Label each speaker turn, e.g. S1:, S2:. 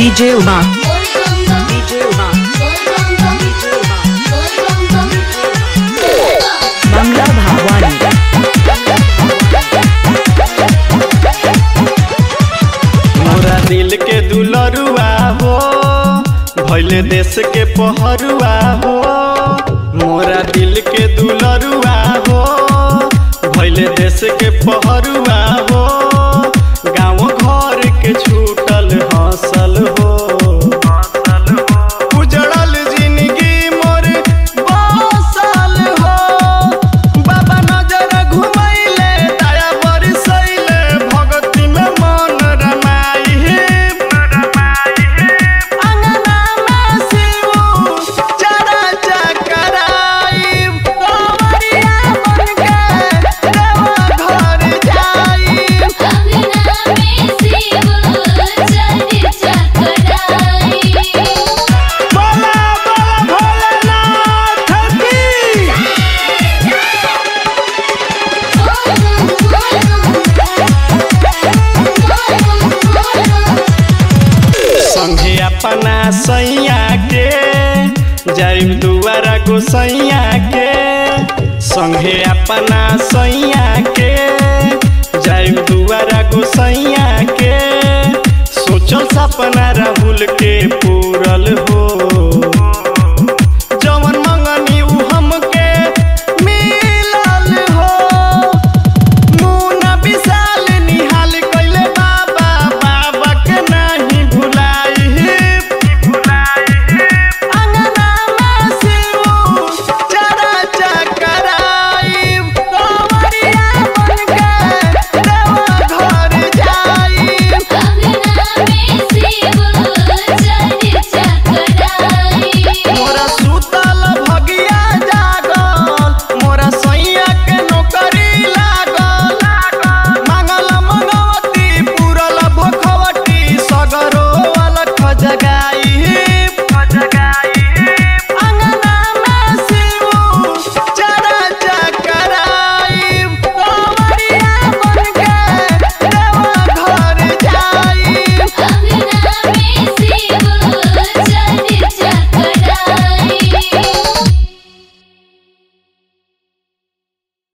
S1: DJ Uma. DJ Uma. Bangla Bhavani.
S2: मोरा दिल के दुलरुआ हो भैले देश के पहरुआ हो मोरा दिल के दुलरुआ हो भैले देश के पहरुआ हो गाँव घर के छूटल हंसल हो उजड़ल जिंदगी मोर बसल हो बाबा नजर घुमैले दया बरसैले भगती में मन रमाई अंगना में शिव चरा चकराई कंवरिया बन के देवा घर जाई बोला बोला भोलेनाथ की संगे अपना सैया के जाइब दुआरा गोसैया के संगे अपना सैया के जाइब दुआरा गोसैया